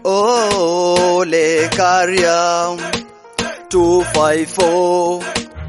Ole Karia 254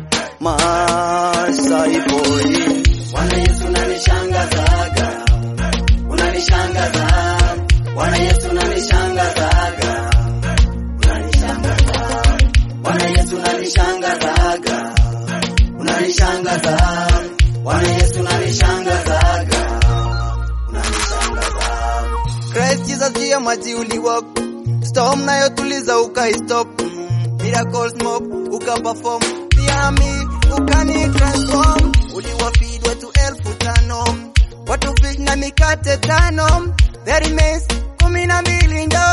Masai boy Bwana Yesu unanishangazaga, unanishangaza. Bwana Yesu unanishangazaga, unanishangaza. Bwana Yesu unanishangazaga, unanishangaza. Bwana Yesu unanishangazaga, unanishangaza. Christ Jesus juu ya maji uliwalk storm nayo tuliza ukaistop mm. miracles mob ukaperform pia mi ukani transform uliwafeed watu elfu tano watu fish na mikate tano there remains kumi na mbili ndo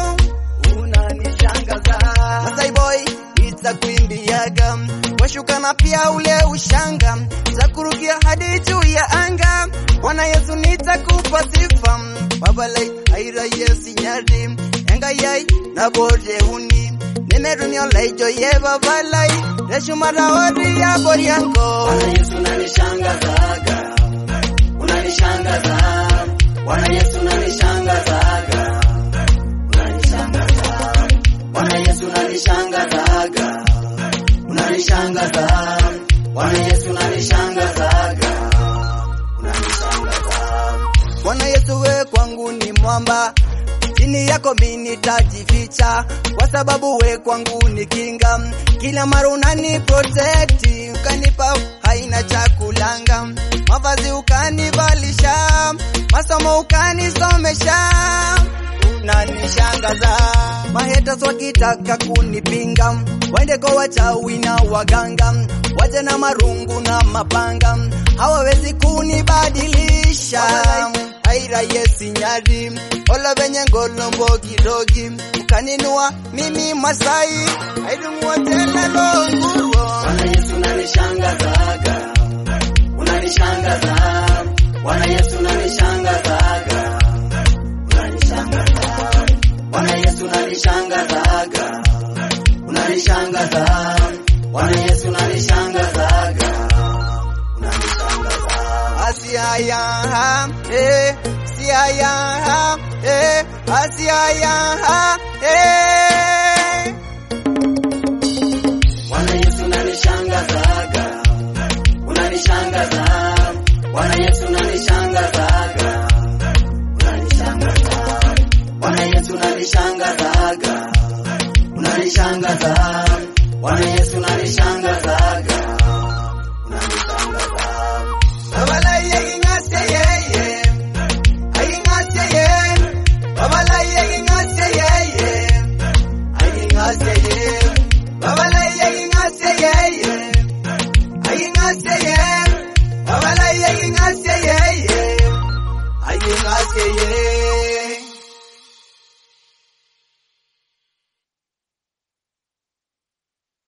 unanishangaza Masai boy it's a kuimbiaga washuka na pia ule ushanga za kurukia hadi juu ya anga Bwana Yesu nitakupa sifa babalai aira Yesu nyari enga yai na bore uni nimerunio laijo ye babalai reshumara ori ya bori yango Bwana Yesu unanishangazaga, unanishangaza. Bwana Yesu unanishangazaga, unanishangaza. Bwana Yesu unanishangazaga, unanishangaza. Bwana Yesu unanishangazaga, unanishangaza. Bwana Yesu we kwangu ni mwamba, chini yako mimi nitajificha, kwa sababu we kwangu ni kinga. Kila mara unani protect, ukanipa haina chakulanga, mavazi ukanivalisha, masomo ukanisomesha, unanishangaza. Mahaters wakitaka kunipinga, waende kwa wachawi na waganga, waje na marungu na mapanga, hawawezi kunibadilisha aira yesi nyari ola venye ngolombo kidogi ukaninua mimi Masai aidumua tena longuo Bwana Yesu unanishangazaga, unanishangaza. Bwana Yesu unanishangazaga, unanishangaza. Bwana Yesu unanishangazaga, unanishangaza. Bwana Yesu unanishangazaga, unanishangaza. asiaya eh siaya eh asiaya eh Bwana Yesu unanishangazaga, unanishangaza. Bwana Yesu unanishangazaga, unanishangaza. Bwana Yesu unanishangazaga, unanishangaza. Bwana Yesu